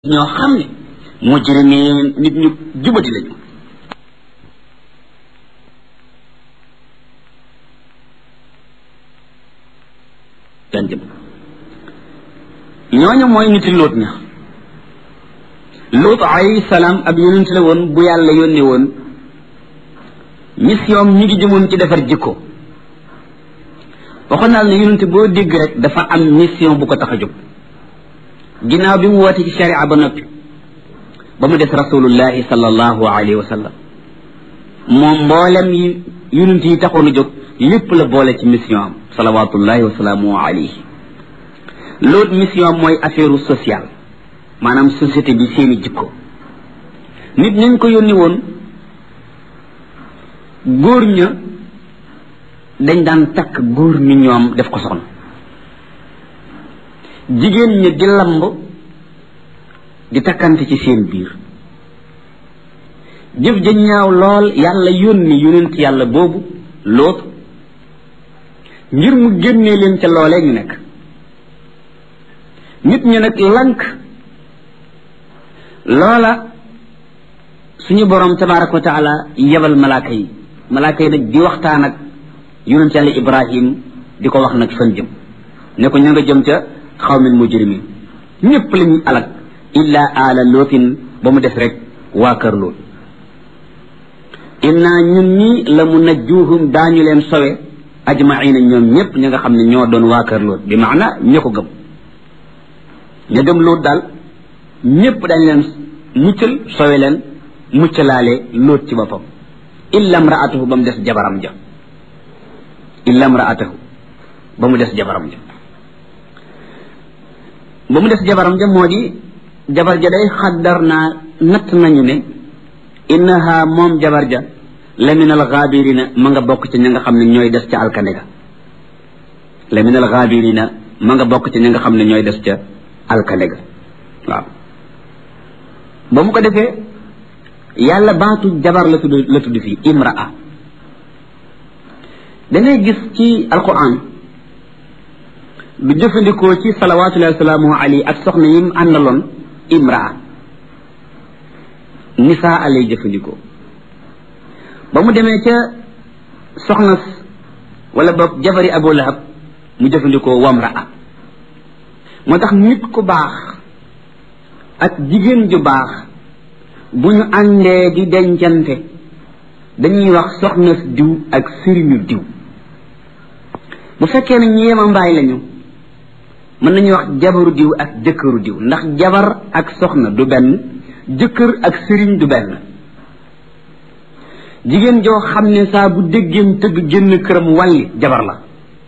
ñoo xam ne mujrimiin nit ñu jubati lañu daan jëm ñooñu mooy niti lóot ña lóot alayhi salaam ab yonent la woon bu yàlla yónni woon mission ñi ngi jëmoon ci defar jikko waxoon naa ne yonent boo dégg rek dafa am mission bu ko tax a jóg ginnaaw bi mu woote ci sharia ba noppi ba mu des rasulullahi sallallahu alayhi wa sallam moom mboolem yi yonent yi taxoon a jóg lépp la boole ci mission am salawatullahi wa salaamu alayhi loolu mission mooy affaire sociale maanaam société bi seeni jikko nit ñañ ko yónni woon góor ña dañ daan takk góor ñi ñoom def ko soxna jigéen ña di lamb di takkante ci seen biir jëf ja ñaaw lool yàlla yónni yonent yàlla boobu loot ngir mu génnee leen ca loolee ñu nekk nit ñi nag lank loola suñu boroom tabaraka wa taala yebal malaaka yi malaaka yi nag di waxtaan ak yonent yàlla ibrahim di ko wax nag fan jëm ne ko ña nga jëm ca xawmin mujrimin ñëpp la ñuy alak illa ala lootin ba mu def rek waa kër lool inna ñun ñi la mu najjuhum daañu leen sowe ajmaina ñoom ñëpp ña nga xam ne ñoo doon waa kër lool bi maana ña ko gëm ña gëm lool daal ñëpp dañ leen muccal sowe leen muccalaale loot ci boppam illa mraatahu ba mu des jabaram ja illa mraatahu ba mu des jabaram ja ba mu des jabaram ja moo di jabar ja day xaddar naa natt nañu ne innaha moom jabar ja la min al gaabirina ma nga bokk ci ña nga xam ne ñooy des ca alkande ga la min al gaabirina ma nga bokk ci ña nga xam ne ñooy des ca alkande ga waaw ba mu ko defee yàlla baatu jabar la tudd la tudd fii imraa dangay gis ci alquran du jëfandikoo ci salawatullahi wasalaamu alayhi ak soxna yim àndaloon imraa nisaa lay jëfandikoo ba mu demee ca soxna wala boog jabari abu lahab mu jëfandikoo wamraa moo tax nit ku baax ak jigéen ju baax bu ñu àndee di dencante dañuy wax soxna diw ak sëriñu diw bu fekkee ne ñu yema mbaay lañu mën nañuy wax jabaru diw ak jëkkëru diw ndax jabar ak soxna du benn jëkkër ak sëriñ du benn jigéen joo xam ne saa bu déggeem tëgg génn këram wàlli jabar la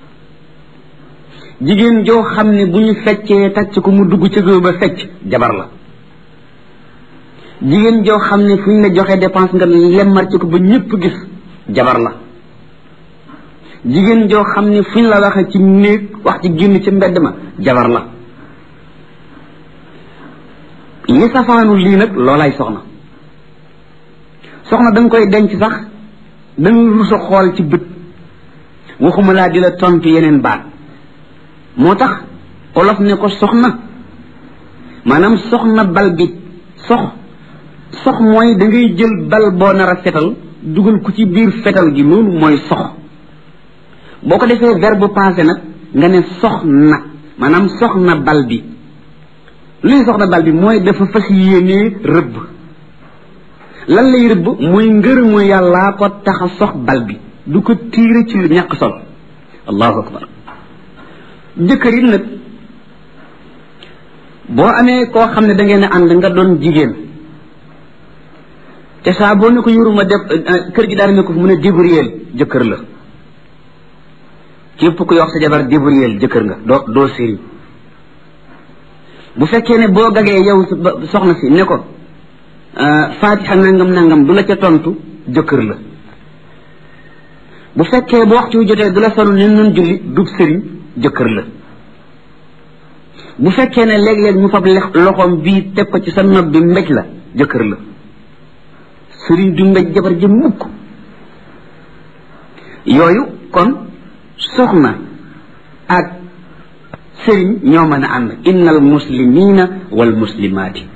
jigéen joo xam ne bu ñu feccee tàcc ko mu dugg ci géew ba fecc jabar la jigéen joo xam ne fu ñu la joxe dépense nga lemmar ci ko ba ñépp gis jabar la jigéen joo xam ne fu ñu la waxee ci néeg wax ci génn ci mbedd ma jabar la li safaanu lii nag loolaay soxna soxna da nga koy denc sax da nga rusa xool ci bët waxuma laa di la tontu yeneen baat moo tax olof ne ko soxna maanaam soxna bal bi sox sox mooy da ngay jël bal boo nar a fetal dugal ko ci biir fetal gi loolu mooy sox boo ko defee verbe passé nag nga ne soxna maanaam soxna bal bi luy soxna bal bi mooy dafa fas yéenee rëbb lan lay rëbb mooy ngërëmu yàllaa ko tax a sox bal bi du ko tiire ci lu ñàkk sol allahu akbar jëkkër it nag boo amee koo xam ne da ngeen ànd nga doon jigéen te saa boo ne ko yoruma def kër gi daal ne ko fu mu ne débrouiller jëkkër la képp ku yox sa jabar débrouiller jëkkër nga doo doo sëriñ bu fekkee ne boo gagee yow soxna si ne ko faatixa nangam nangam du la ca tontu jëkkër la bu fekkee bu waxtu wi jotee du la solu ne nun julli dub sëriñ jëkkër la bu fekkee ne léeg-léeg mu fab loxoom bii teg ko ci sa nopp bi mbéj la jëkkër la sëriñ du mbéj jabar ji mukk yooyu kon soxna ak sëriñ ñoo mën a ànd innal muslimina wal muslimaati